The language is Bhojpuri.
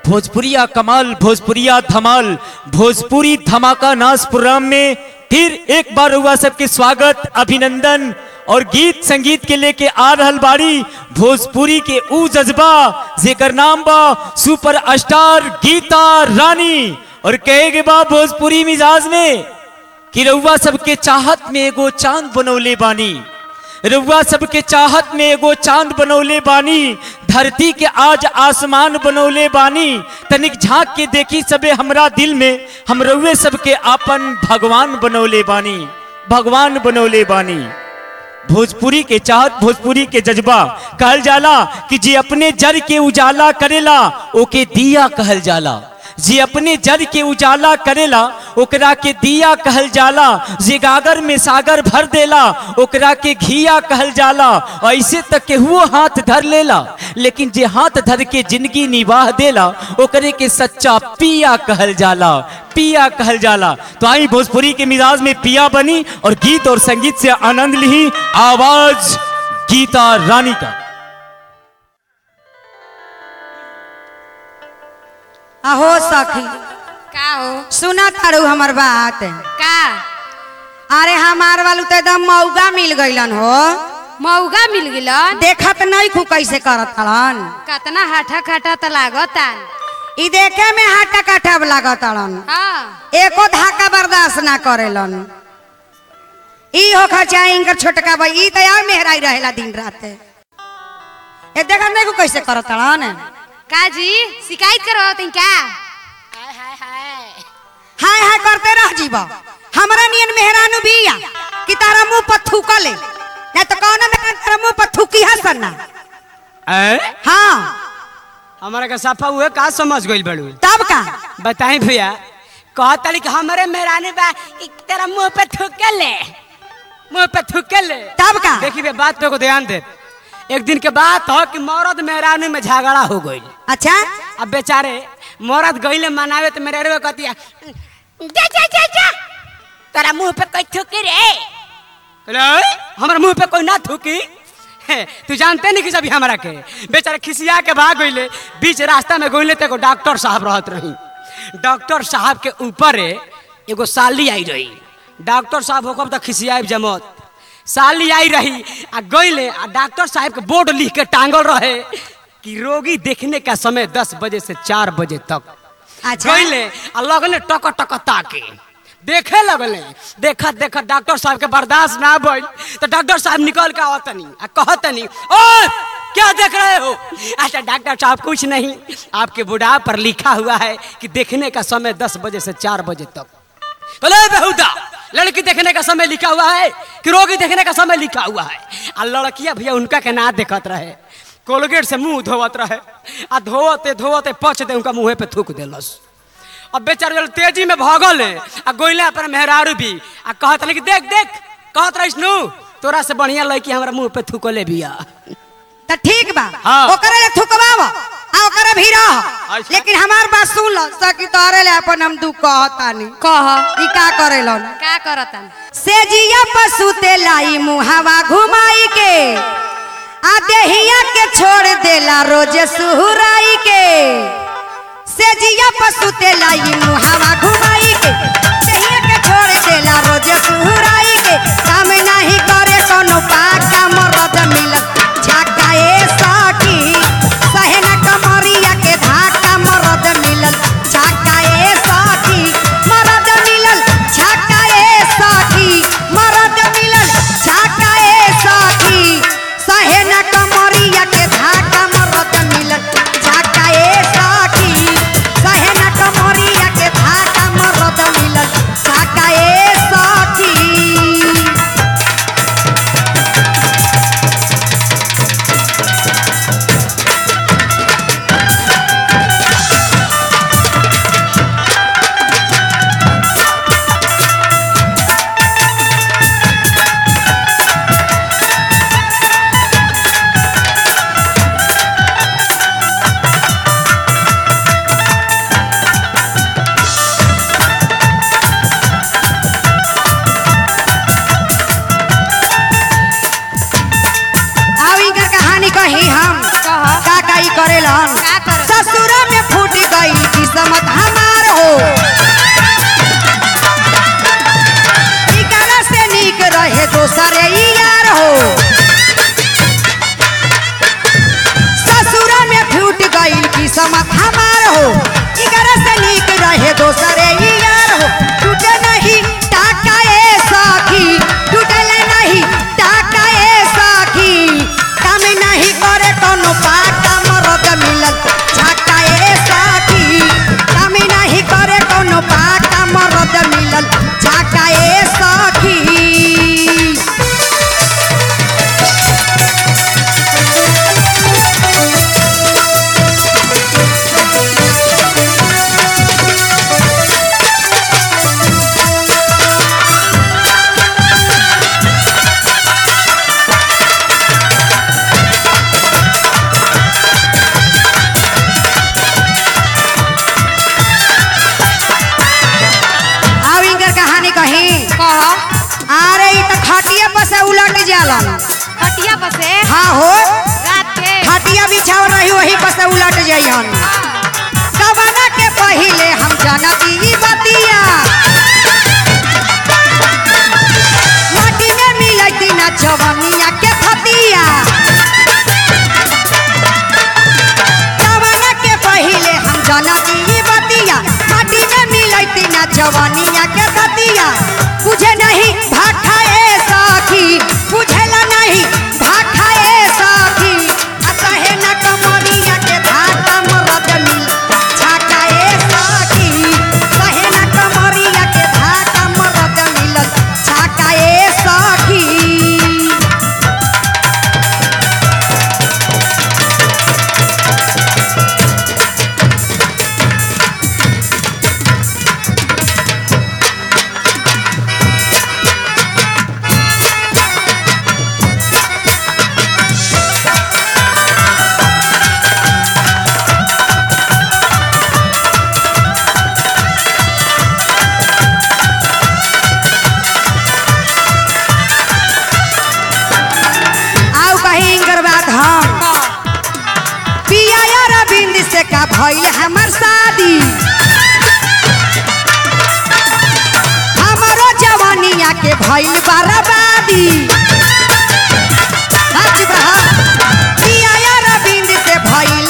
भोजपुरिया कमाल भोजपुरिया धमाल भोजपुरी धमाका नाच प्रोग्राम में फिर एक बार हुआ सबके स्वागत अभिनंदन और गीत संगीत के लेके आ रहल बाड़ी भोजपुरी के ऊ जज्बा जेकर नाम बा सुपर स्टार गीता रानी और कहे के बा भोजपुरी मिजाज में कि रउआ सबके चाहत में एगो चांद बनौले बानी रउआ सबके चाहत में एगो चांद बनौले बानी धरती के आज आसमान बनौले बानी तनिक झांक के देखी सबे हमरा दिल में हम रउए सबके आपन भगवान बनौले बानी भगवान बनौले बानी भोजपुरी के चाहत भोजपुरी के जज्बा कहल जाला कि जे अपने जर के उजाला करेला ओके दिया कहल जाला जे अपने जर के उजाला करेला ओकरा के दिया कहल जाला जे गागर में सागर भर देला ओकरा के घिया कहल जाला ऐसे तक के हुओ हाथ धर लेला लेकिन जे हाथ धर के जिंदगी निवाह देला ओकरे के सच्चा पिया कहल जाला पिया कहल जाला तो आई भोजपुरी के मिजाज में पिया बनी और गीत और संगीत से आनंद ली आवाज गीता रानी का अहो सखी का हो सुना तारू हमर बात का अरे हमार वालू तो एकदम मौगा मिल गईलन हो मौगा मिल गिलन देखत नहीं खू कैसे करत हलन कतना हाठा खाटा त लागतान ई देखे में हाटा काठा लागत हलन हाँ एको धाका बर्दाश्त ना करेलन ई हो खर्चा इनकर छोटका भाई ई तो यार मेहराई रहेला दिन रात ए देखत नहीं खू कैसे करत हलन का जी शिकायत करो तुम क्या हाय हाय करते रह जीवा हमरा नियन मेहरानू बिया कि तारा मुंह पर थूकले नहीं तो कौन में तारा मुंह पर थूकी हसन ना हाँ हमारा का सफा हुए का समझ गइल बड़ू तब का बताई भैया कहतली कि हमारे मेहरानी बा इ तेरा मुंह पे थूके ले मुंह पे थूके ले तब का देखी बे बात पे को ध्यान दे एक दिन के बात हो कि मौरद मेहरानी में झगड़ा हो गइल अच्छा अब बेचारे मौरद गइले मनावे तो मेरे रे कहती जा जा जा जा तेरा मुंह पे कोई थूकी रे अरे हमारे मुंह पे कोई ना थूकी हे, तू जानते नहीं कि सभी हमारा के बेचारे खिसिया के भाग गइले बीच रास्ता में गइले तो एगो डॉक्टर साहब रहत रही डॉक्टर साहब के ऊपर एगो साली आई रही डॉक्टर साहब होकर तो खिसिया जमत साली आई रही आ गइले आ डॉक्टर साहब के बोर्ड लिख के टांगल रहे कि रोगी देखने का समय दस बजे से चार बजे तक अच्छा गइले आ लगले टक टक ताके देखे लगले देखत देखत डॉक्टर साहब के बर्दाश्त ना भइल तो डॉक्टर साहब निकल के आवतनी आ कहतनी ओ क्या देख रहे हो अच्छा डॉक्टर साहब कुछ नहीं आपके बुढ़ा पर लिखा हुआ है कि देखने का समय दस बजे से चार बजे तक बोले बेहुदा लड़की देखने का समय लिखा हुआ है कि रोगी देखने का समय लिखा हुआ है आ लड़कियां भैया उनका के ना देखत रहे कोलगेट से मुंह धोवत रहे आ धोवते धोवते पच दे उनका मुंह पे थूक देलस अब बेचारे जल तेजी में भागल है आ गोइले अपन मेहरारू भी आ कहत रहे कि देख देख कहत रहिस नु तोरा से बढ़िया लड़की हमरा मुंह पे थूकले बिया तो ठीक बा हाँ। ओकरे ले थुकवाव आ ओकरे भी रह अच्छा। लेकिन हमार बात सुन ल सकी तोरे ले अपन हम दू कहतानी कह ई का करेलन का करतन से जिया पशु ते लाई मुहावा घुमाई के आ देहिया के छोड़ देला रोज सुहुराई के से जिया पशु ते लाई मुहावा घुमाई के देहिया के छोड़ देला रोज सुहुराई के काम नहीं करे कोनो पाका मरद मिलत झाका ए सखी सहे न कमरिया के धाका मरद मिलल झाका ए सखी मरद मिलल झाका ए सखी मरद मिलल झाका ए सखी सहे न कमरिया के धाका मरद मिलल झाका ए सखी सहे न कमरिया के धाका मरद मिलल झाका ए सखी किस्मत हमार हो इगर से नीक रहे दोसरे ही यार हो टूटे नहीं टाका ए सखी टूटल नहीं टाका ए सखी काम नहीं करे कोनो पाका मरद मिलल छाका ए सखी काम नहीं करे कोनो पाका मरद मिलल छाका ए सखी आओ इनकर कहानी कही कह अरे ई त खटिया पर से उलट जालन खटिया पर से हाँ हो रात के खटिया बिछाव रही वही पर से उलट जइहन कवना के पहिले हम जनती ई बतिया माटी में मिलती ना जवनिया के फतिया कवना के पहिले हम जनती ई बतिया माटी में मिलती ना जवनिया के फतिया बुझे नहीं भाखा ए सखी बुझेला नहीं भाखा ए सखी आ कहे ना कमरिया के धाका मरद मिल छाका ए सखी कहे ना कमरिया के धाका मरद मिलल छाका ए सखी आओ कहीं इनकर बात हम पिया यार बिंद से का भइल हमर शादी हमारो जवानिया के भइल बर्बादी सच बहा पिया यार बिंद से भइल